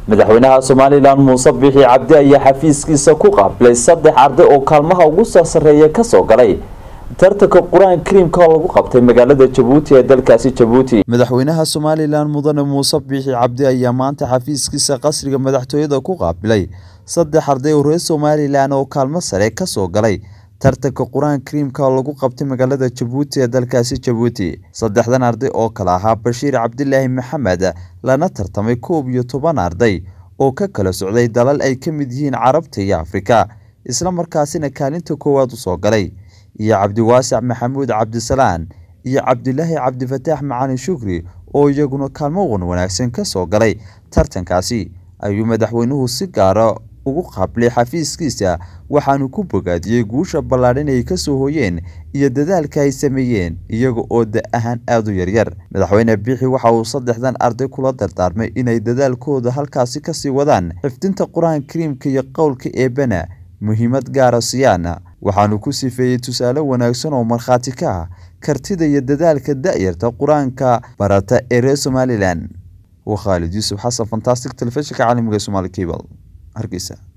madaxweynaha somalilan muuse bixi cabdi ayaa xafiiskiisa ku qaabilay saddex arday oo kaalmaha ugu soo sarreeya kasoo galay tartanka qur-aan kariimka oo lagu qabtay magaalada jabuuti ee dalkaasi jabuuti madaxweynaha somalilan mudane muuse biixi cabdi ayaa maanta xafiiskiisa qasriga madaxtooyada ku qaabilay saddex arday oo reer somalilan oo kaalmo sare kasoo galay tartanka qur-aan kariimka oo lagu qabtay magaalada jabuuti ee dalkaasi jabuuti saddexdan arday oo kale ahaa bashiir cabdilaahi maxamed lana tartamay koob iyo toban arday oo ka kala socday dalal ay ka mid yihiin carabta iyo afrika isla markaasina kaalinta koowaad usoo galay iyo cabdiwaasac maxamuud cabdisalaan iyo cabdilaahi cabdifataax macalin shukri oo iyaguna kaalmo wan wanaagsan kasoo galay tartankaasi ayuu madaxweynuhu si gaara ugu qaabilay xafiiskiisa waxaanu ku bogaadiyey guusha ballaadhan ay kasoo hooyeen iyo dadaalka ay sameeyeen iyaga oo da ahaan aada u yaryar madaxweyne biixi waxa uu saddexdan arday kula dardaarmay inay dadaalkooda halkaasi kasii wadaan xifdinta qur-aan kariimka iyo qowlka eebana muhiimad gaara siyaana waxaanu ku sifeeyey tusaale wanaagsan oo markhaati ka ah kartida iyo dadaalka da-yarta qur-aanka barata ee reer somalilan waa khaalid yuusuf xasan fantastic telefishinka caalamiga somaali cable hargeysa